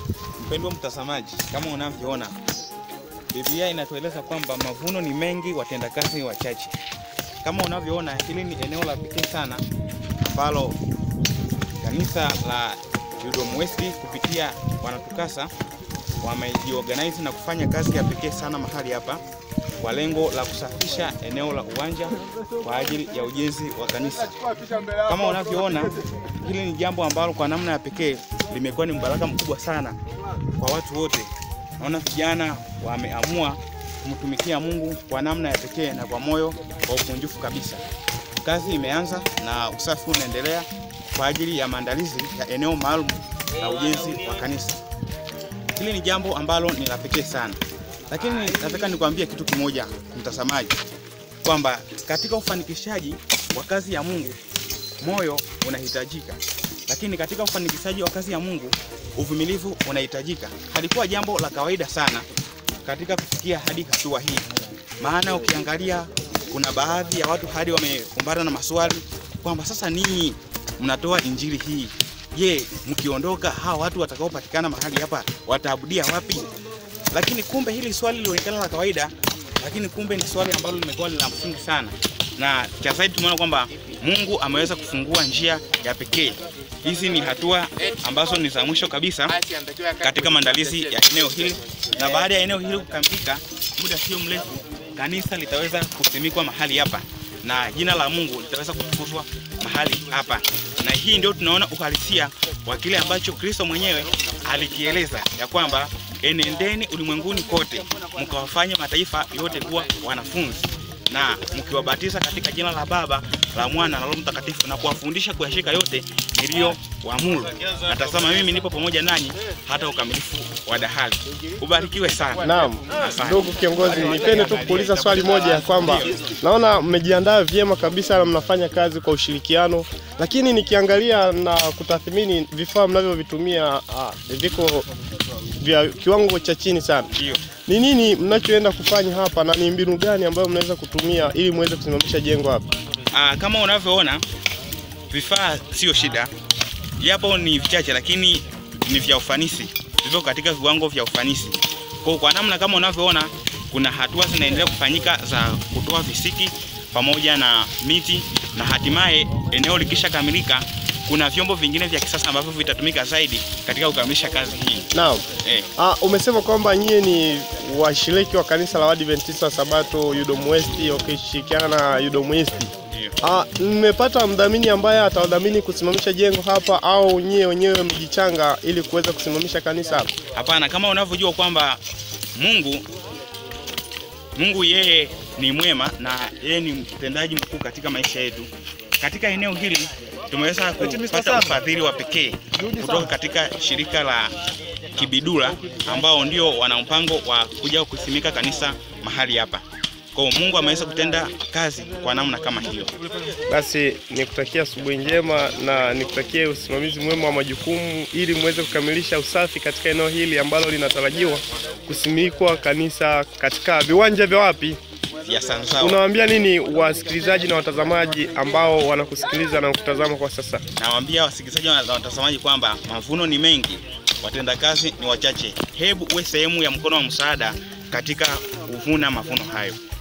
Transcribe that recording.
Mpendwa mtazamaji, kama unavyoona Biblia inatueleza kwamba mavuno ni mengi, watendakazi ni wachache. Kama unavyoona, hili ni eneo la pekee sana ambalo kanisa la Udom West kupitia wanatukasa wamejiorganize na kufanya kazi ya pekee sana mahali hapa kwa lengo la kusafisha eneo la uwanja kwa ajili ya ujenzi wa kanisa. Kama unavyoona, hili ni jambo ambalo kwa namna ya pekee limekuwa ni mbaraka mkubwa sana kwa watu wote. Naona vijana wameamua kumtumikia Mungu kwa namna ya pekee na kwa moyo wa ukunjufu kabisa. Kazi imeanza na usafi unaendelea kwa ajili ya maandalizi ya eneo maalum la ujenzi wa kanisa. Hili ni jambo ambalo ni la pekee sana, lakini nataka nikwambie kitu kimoja mtazamaji, kwamba katika ufanikishaji wa kazi ya Mungu moyo unahitajika, lakini katika ufanikishaji wa kazi ya Mungu uvumilivu unahitajika. Halikuwa jambo la kawaida sana katika kufikia hadi hatua hii, maana ukiangalia kuna baadhi ya watu hadi wamekumbana na maswali kwamba sasa ninyi mnatoa injili hii, je, mkiondoka hawa watu watakaopatikana mahali hapa wataabudia wapi? Lakini kumbe hili swali lilionekana la kawaida, lakini kumbe ni swali ambalo limekuwa la msingi sana, na cha zaidi tumeona kwamba Mungu ameweza kufungua njia ya pekee. Hizi ni hatua ambazo ni za mwisho kabisa katika maandalizi ya eneo hili, na baada ya eneo hili kukamilika, muda sio mrefu, kanisa litaweza kusimikwa mahali hapa na jina la Mungu litaweza kutukuzwa mahali hapa, na hii ndio tunaona uhalisia wa kile ambacho Kristo mwenyewe alikieleza ya kwamba enendeni ulimwenguni kote mkawafanye mataifa yote kuwa wanafunzi na mkiwabatiza katika jina la Baba la Mwana na Roho Mtakatifu na kuwafundisha kuyashika yote niliyowaamuru. Na tazama mimi nipo pamoja nanyi hata ukamilifu wa dahari. Ubarikiwe sana. Naam, Asante. ndugu kiongozi, nipende tu kuuliza swali moja ya kwamba naona mmejiandaa vyema kabisa na mnafanya kazi kwa ushirikiano, lakini nikiangalia na kutathmini vifaa mnavyovitumia ah, viko vya kiwango cha chini sana. Ndio. Ni nini mnachoenda kufanya hapa na ni mbinu gani ambayo mnaweza kutumia ili muweze kusimamisha jengo hapa? Ah, kama unavyoona vifaa sio shida, japo ni vichache, lakini ni vya ufanisi, vivyo katika viwango vya ufanisi. Kwa kwa namna kama unavyoona, kuna hatua zinaendelea kufanyika za kutoa visiki pamoja na miti, na hatimaye eneo likisha kamilika, kuna vyombo vingine vya kisasa ambavyo vitatumika zaidi katika kukamilisha kazi hii. Naam. Eh, Ah, umesema kwamba nyie ni washiriki wa kanisa la Waadventista wa Sabato Udom West wakishirikiana na Udom East. ndio. Ah, mmepata mdhamini ambaye atawadhamini kusimamisha jengo hapa au nyie wenyewe mjichanga ili kuweza kusimamisha kanisa hapa? Hapana, kama unavyojua kwamba Mungu Mungu yeye ni mwema na yeye ni mtendaji mkuu katika maisha yetu. Katika eneo hili tumeweza kupata ufadhili wa pekee kutoka katika shirika la Kibidula ambao ndio wana mpango wa kuja kusimika kanisa mahali hapa. Kwa hiyo Mungu ameweza kutenda kazi kwa namna kama hiyo. Basi nikutakia asubuhi njema na nikutakie usimamizi mwema wa majukumu ili muweze kukamilisha usafi katika eneo hili ambalo linatarajiwa kusimikwa kanisa katika viwanja vya wapi? Ya Sansawa. Unawaambia nini wasikilizaji na watazamaji ambao wanakusikiliza na kutazama kwa sasa? Nawaambia wasikilizaji na watazamaji kwamba mavuno ni mengi, watendakazi ni wachache. Hebu uwe sehemu ya mkono wa msaada katika kuvuna mavuno hayo.